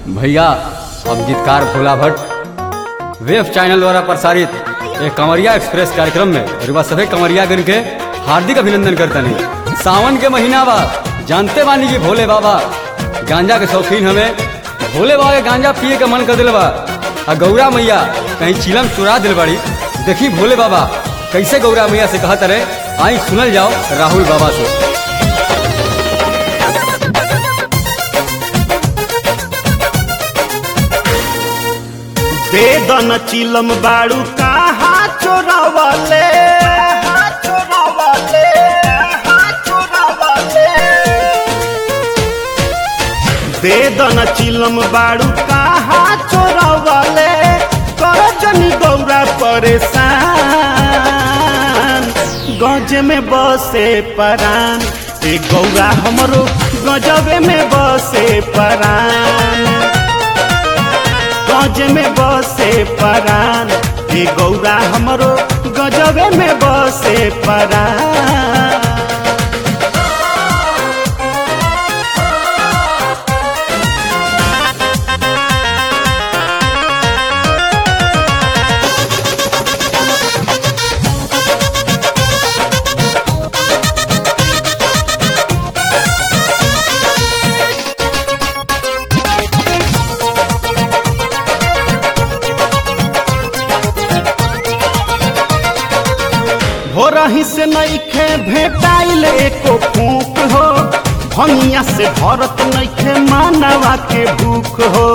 भैया अब गीतकार भोला भट्ट वेब चैनल द्वारा प्रसारित एक कंवरिया एक्सप्रेस कार्यक्रम में रुआ सभी कंवरिया गण के हार्दिक अभिनंदन करते हैं सावन के महीना बा जानते बानी कि भोले बाबा गांजा के शौकीन हमें भोले बाबा के गांजा पिए के मन कर दिल बा आ गौरा मैया कहीं चिलम चुरा दिल बाड़ी देखी भोले बाबा कैसे गौरा मैया से कहत रहे आई सुनल जाओ राहुल बाबा से दे दन चिलम बाड़ू कहा चोरावले चोरावले चोरावले दे दन चिलम बाड़ू कहा चोरावले कर जनी गौरा परेशान गज में बसे परान ए गौरा हमरो गजबे में बसे परान गज में बसे परान ए गौरा हमरो गजबे में बसे परान हो रही से नईखे भेटाइल एको फूक हो भंगिया से भरत नईखे मानवा के भूख हो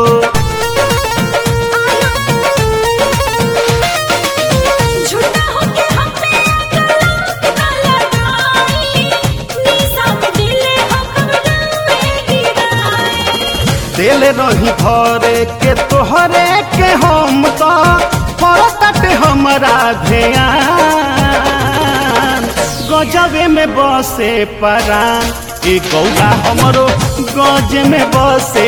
झूठा होके हम पे काला लगाई निशा में दिले हम बनाए गिराई दिल रही भरे के तोहरे के हम तो परतट हमरा ध्यान गजबे में बसे परान ए गौरा हमरो गज में बसे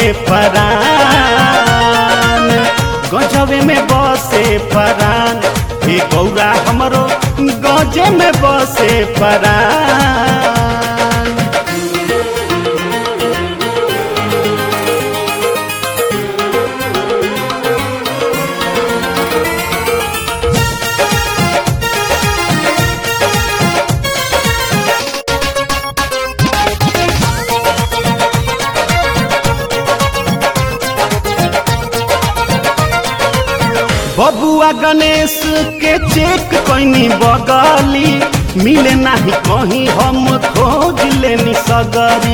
परान गजबे में बसे परान ए गौरा हमरो गजे में बसे परान बबुआ गणेश के चेक कैनी बगली मिले नाही कहीं हम खोज लेनी सगरी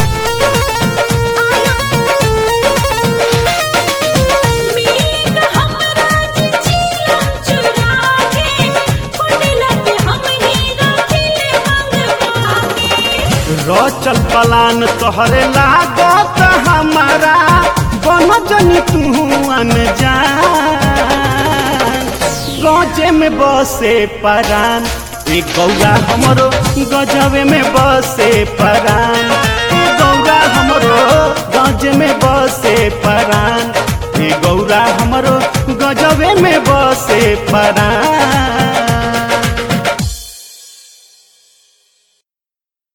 मीत हमरा चिलम चुरा के फुटला पे हमनी रखिले मंगवा के रचल पलान तोहरे लागत हमारा बन जनी तू अनजान गजे में बसे परान ए गौरा हमरो गजबे में बसे परान ए गौरा हमरो गज में बसे परान ए गौरा हमरो गजबे में बसे परान